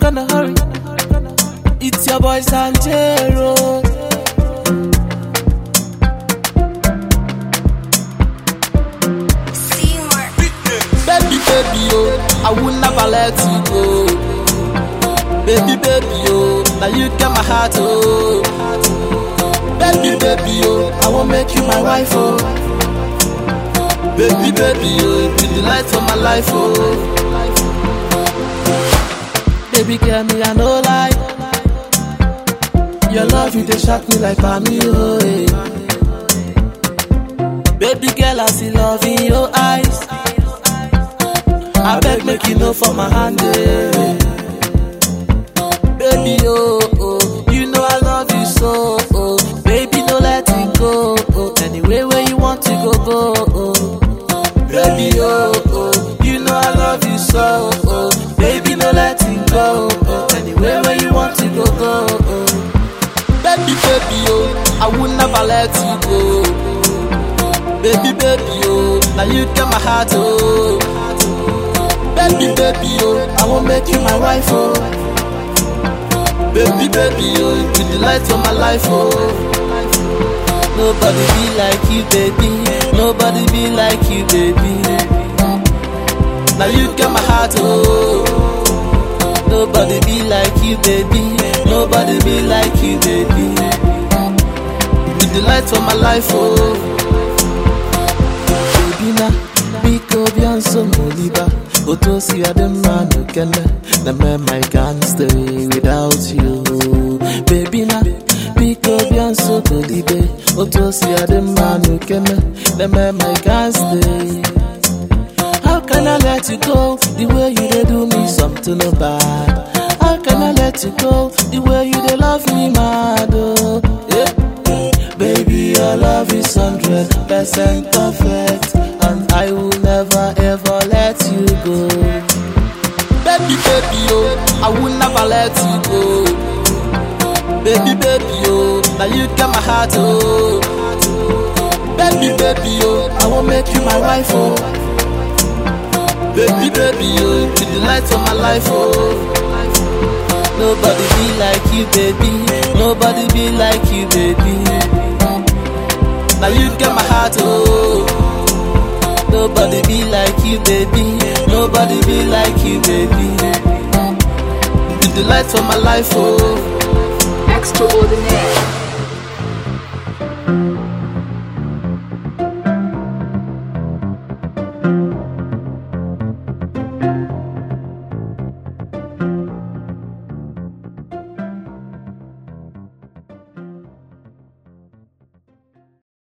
gonna hurry. It's your boy Sanjero. Baby, baby, oh, I will never let you go. Baby, baby, oh, now you get my heart, oh. Baby, baby, oh, I will make you my wife, oh. Baby, baby, oh, you be the light of my life, oh. Baby, girl, me, I no lie. Your love, you dey shock me like Bami, oh, eh. Baby, girl, I see love in your eyes. I beg, make you know for my hand, eh. Baby, oh, oh, you know I love you so, oh. Baby, no let it go, oh. Anyway, where you want to go, go, oh. Baby, oh, oh, you know I love you so, oh. Baby, no let it go, oh. Anyway, where you want to go, go, oh. Baby, baby, oh, I will never let you go. Baby, baby, oh, now you get my heart, oh. Baby, baby, oh, I will make you my wife, oh. Baby, baby, oh, you be the light of my life, oh. Nobody be like you, baby. Nobody be like you, baby. Now you get my heart, oh. Nobody be like you, baby. Nobody be like you, baby. You be the light of my life, oh. Baby, na biko bianso moliba. Otosi adema no kele. Na me I can't stay without you. Baby, na biko bianso tolibe. Otosi adema no kele. Na me I can't stay. How can I let you go the way you dey do me something no bad? How can I let you go the way you dey love me mad? Oh, yeah. Baby, your love is hundred percent perfect, and I will never ever let you go. Baby, baby, oh, I will never let you go. Baby, baby, oh, now you get my heart, oh. Baby, baby, oh, I will make you my wife, oh. Baby, baby, oh, you be the light of my life, oh. Nobody be like you, baby. Nobody be like you, baby. Now you get my heart, oh. Nobody be like you, baby. Nobody be like you, baby. You be the light of my life, oh. Extraordinaire.